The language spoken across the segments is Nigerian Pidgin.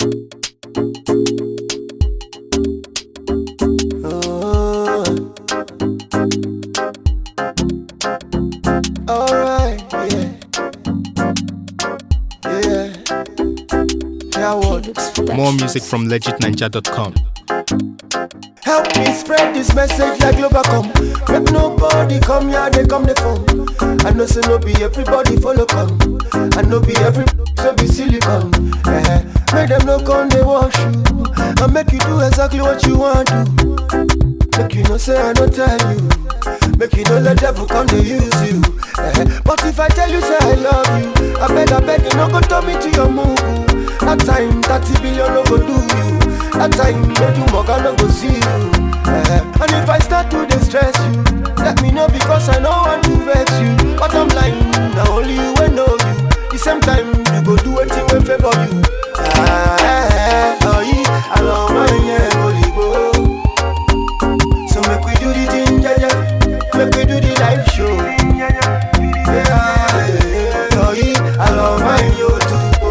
Oh. Alright, yeah. Yeah. Yeah, what? More music from legitninja.com. Help me spread this message like Globacom. Make nobody come here, they come the phone. I know say no be everybody follow come. I know be every so be silicon. Eh, make them no come they wash you. And make you do exactly what you want to. Make you no say I no tell you. Make you no let devil come they use you. Eh, but if I tell you say I love you, I beg I beg you no go turn me to your move. That time 30 billion no go do you. That time make you mug no go see you. Eh, and if I start to distress you, let me know because I know want to vex you. But I'm lying, now only you will know you. The same time you go do anything will favor you. Ah, eh, eh, oh, yeah, I love my yeah, holy go. So make we do the thing, yeah, yeah. Make we do the live show. Yeah, yeah, oh, yeah, I love my yo too.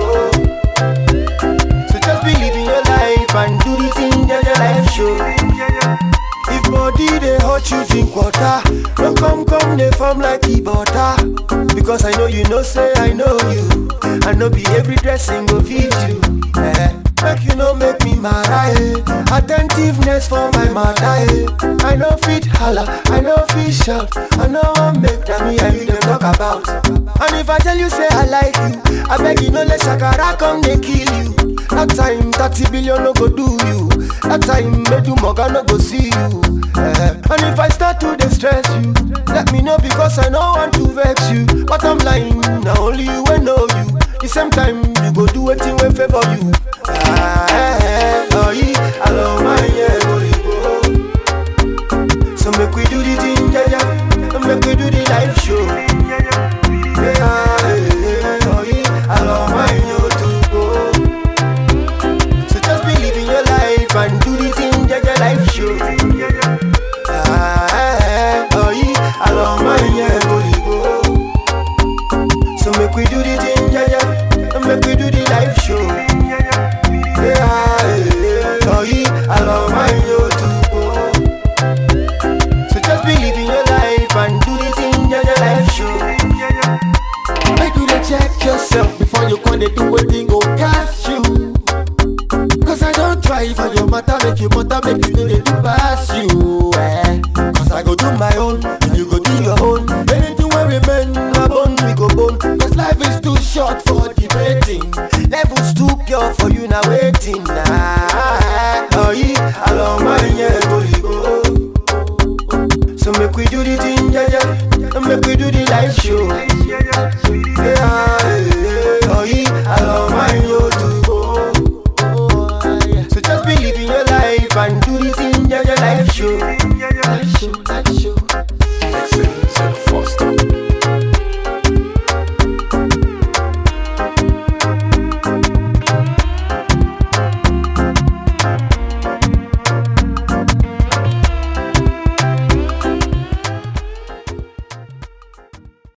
Oh. So just believe in your life and do the thing, yeah, yeah, live show. If body they hurt you drink water, don't come come they form like e butter. Because I know you know say I know you, I know be every dressing go fit you. Eh. Make you no make me mad, eh. Attentiveness for my mother, eh. I know fit holla, I know fit shout, I know I make that me and you them talk about. And if I tell you say I like you, I beg you no let shakara come they kill you. That time 30 billion no go do you. That time make you mugger no go see you. Eh, And if I start to distress you, let me know because I know want to vex you. But I'm lying, now only you will know you. The same time you go do anything will favor you. Ah, eh, eh, oh yeah, I love my yeah, holy go. So make we do the thing, yeah, yeah. And Make we do the live show. Yeah, yeah, oh yeah, I love my yo too. Oh. So just believe in your life and do the thing that your life show. Ah, oh yeah, I love my yeah, holy go. So make we do the thing, yeah, yeah, and make we do the live show. Yeah, yeah, oh yeah, I love my yo too. Oh. So just believe in your life and do the thing that your life show. Make you dey check yourself before you come dey do wetin go catch you. Cause I don't try for your matter, make you matter, make you know they do pass you. Eh. Cause I go do my own, and you go do your own. Anything wey remain, na bone we go bone. Cause life is too short for debating. Levels too pure for you now waiting nah. Oh yeah, I love my yeah, holy go. So make we do the thing, yeah, yeah, and make we do the live show.